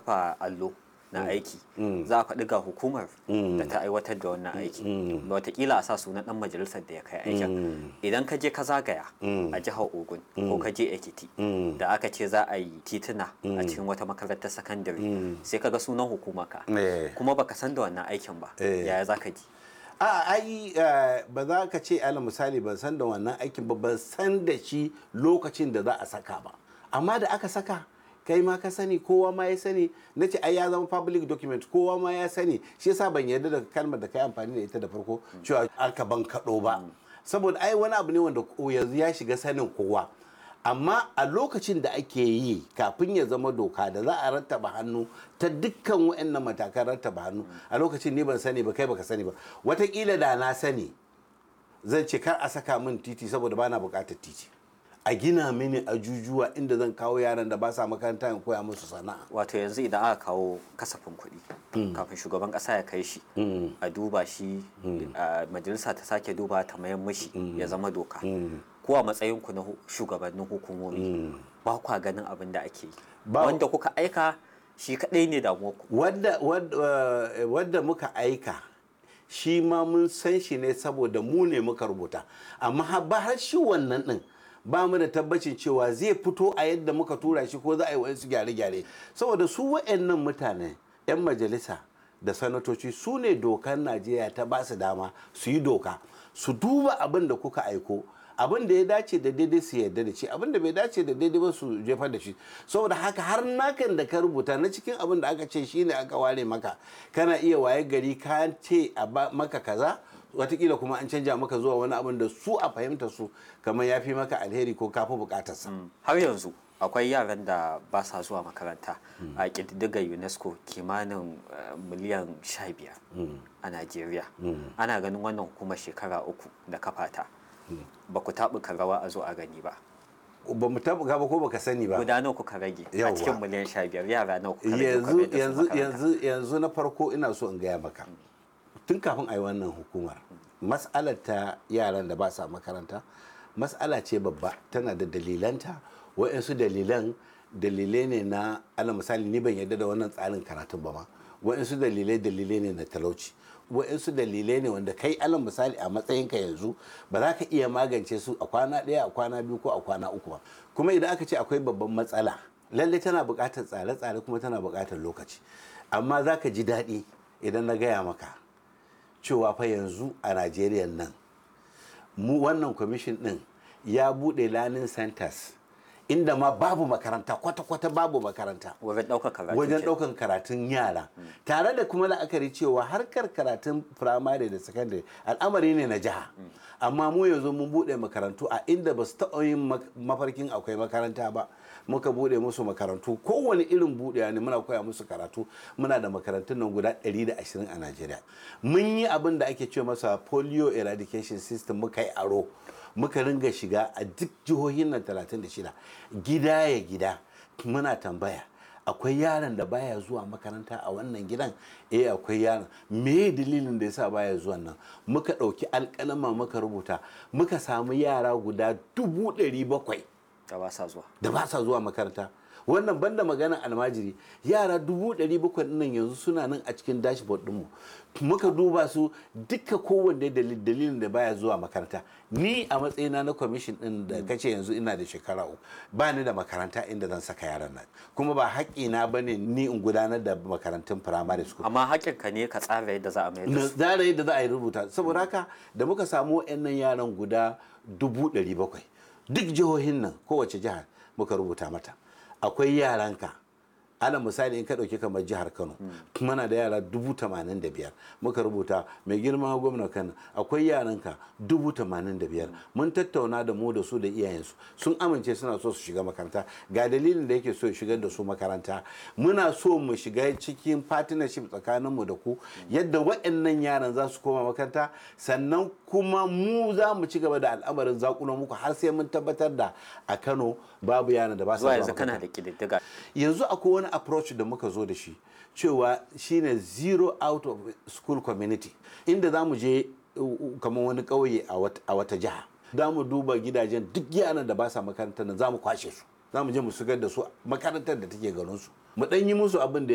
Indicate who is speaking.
Speaker 1: kafa allo na aiki za a faɗi ga hukumar da ta aiwatar da wannan aiki watakila a sa sunan ɗan majalisar da ya kai aikin idan ka je ka zagaya a jihar ogun ko ka je ekiti da aka ce za a yi tituna a cikin wata makarantar sakandare sai ka ga sunan hukumarka kuma baka san da wannan aikin ba yaya za ka ji
Speaker 2: a ai ba za ka ce ala misali ban san da wannan aikin ba ban san da shi lokacin da za a saka ba amma da aka saka kai ma ka sani kowa ma ya sani na ce ai ya zama public document kowa ma ya sani shi yasa ban yarda da kalmar da kai amfani da ita da farko cewa aka ban kaɗo ba saboda ai wani abu ne wanda yanzu ya shiga sanin kowa amma a lokacin da ake yi kafin ya zama doka da za a rattaba hannu ta dukkan waɗannan matakan rattaba hannu a lokacin ni ban sani ba kai baka sani ba watakila da na sani zan ce kar a saka min titi saboda bana buƙatar titi a gina mini ajujuwa inda zan kawo yaran da ba sa makaranta in koya musu sana'a
Speaker 1: wato yanzu idan aka kawo kasafin kuɗi kafin shugaban ƙasa ya kai shi a duba shi majalisa ta sake duba ta mayan mashi ya zama doka ko a matsayin ku na shugabannin hukumomi ba kwa ganin abin da ake yi wanda kuka aika shi kaɗai ne damuwarku
Speaker 2: wadda muka aika shi ma mun san shi ne saboda mu ne muka rubuta amma ba har shi wannan ɗin ba mu da tabbacin cewa zai fito a yadda muka tura shi ko za a yi wasu gyare-gyare saboda su wa'annan mutane 'yan majalisa da sanatoci su ne dokar najeriya ta ba su dama su yi doka su duba abin da kuka aiko abin da ya dace da daidai su yarda da shi abin da bai dace da daidai ba su jefar da shi saboda haka har nakan da ka rubuta na cikin abin da aka ce shine aka ware maka kana iya waye gari ka ce a maka kaza watakila kuma an canja maka zuwa wani abin da su a fahimta su kamar ya fi maka alheri ko kafi bukatarsa.
Speaker 1: har yanzu akwai yaran da ba sa zuwa makaranta a ƙididdigar unesco kimanin miliyan sha biyar a najeriya ana ganin wannan hukumar shekara uku da kafata ba ku taɓuka rawa a zo a gani ba
Speaker 2: ba mu taɓuka ba ko baka sani ba
Speaker 1: guda nawa kuka rage a cikin miliyan sha biyar yara nawa kuka rage
Speaker 2: yanzu yanzu yanzu yanzu na farko ina so in gaya maka tun kafin a yi wannan hukumar mas'alar ta yaran da ba sa makaranta mas'ala ce babba tana da dalilanta wa'yansu dalilan dalilai ne na ala misali ni ban yadda da wannan tsarin karatun ba ma wa'yansu dalilai dalilai ne na talauci wa'yansu dalilai ne wanda kai ala misali a matsayinka yanzu ba za ka iya magance su a kwana ɗaya a kwana biyu ko a kwana uku ba kuma idan aka ce akwai babban matsala lallai tana buƙatar tsare-tsare kuma tana buƙatar lokaci amma za ka ji daɗi idan na gaya maka cewa fa yanzu a najeriya nan mu wannan kwamishin din ya bude learning centers inda ma babu makaranta kwata-kwata babu makaranta wajen ɗaukar karatun yara tare da kuma la'akari cewa harkar karatun firamare da sakandare al'amari ne na jiha amma mu yanzu mun bude makarantu a inda ba su taɓa yin mafarkin akwai makaranta ba muka bude musu makarantu kowane irin budewa ne muna koya musu karatu muna da makarantun nan guda 120 a Najeriya mun yi abin da ake ce masa polio eradication system muka yi aro muka ringa shiga a duk jihohin nan 36 gida ya gida muna tambaya akwai yaron da baya zuwa makaranta a wannan gidan eh akwai yaron me dalilin da yasa baya zuwa nan muka ɗauki alƙalama muka rubuta muka samu yara guda dubu ɗari bakwai
Speaker 1: da ba sa zuwa
Speaker 2: da ba sa zuwa makaranta wannan banda maganar almajiri yara dubu ɗari bakwai nan yanzu suna nan a cikin dashboard ɗinmu muka duba su duka kowanne dalilin da baya zuwa makaranta ni a matsayina na kwamishin ɗin da kace yanzu ina da shekara uku ba ni da makaranta inda zan saka yaran nan kuma ba haƙƙina ba ne ni in gudanar da makarantun firamare school
Speaker 1: amma haƙƙinka ne ka tsara yadda za a mai da su
Speaker 2: tsara yadda za a yi rubuta saboda haka da muka samu wa'annan yaran guda dubu ɗari bakwai duk jihohin nan kowace jihar muka rubuta mata akwai yaranka ana misali in ka ɗauki kamar jihar kano muna da yara dubu tamanin da biyar muka rubuta mai girma gwamna kano akwai yaranka dubu tamanin da biyar mun tattauna da mu da su da iyayensu sun amince suna so su shiga makaranta ga dalilin da yake so ya shigar da su makaranta muna so mu shiga cikin partnership tsakaninmu da ku yadda waɗannan yaran za su koma makaranta sannan kuma mu za mu ci gaba da al'amarin zakulo muku har sai mun tabbatar da a kano babu yaran da ba su
Speaker 1: zuwa yanzu kana da ƙididdiga
Speaker 2: yanzu akwai wani approach da muka zo da shi cewa shine zero out of school community inda za mu je kamar wani ƙauye a wata jiha za mu duba gidajen duk yaran da ba sa makarantar nan za mu kwashe su za mu je mu shigar da su makarantar da take garinsu mu ɗan yi musu abin da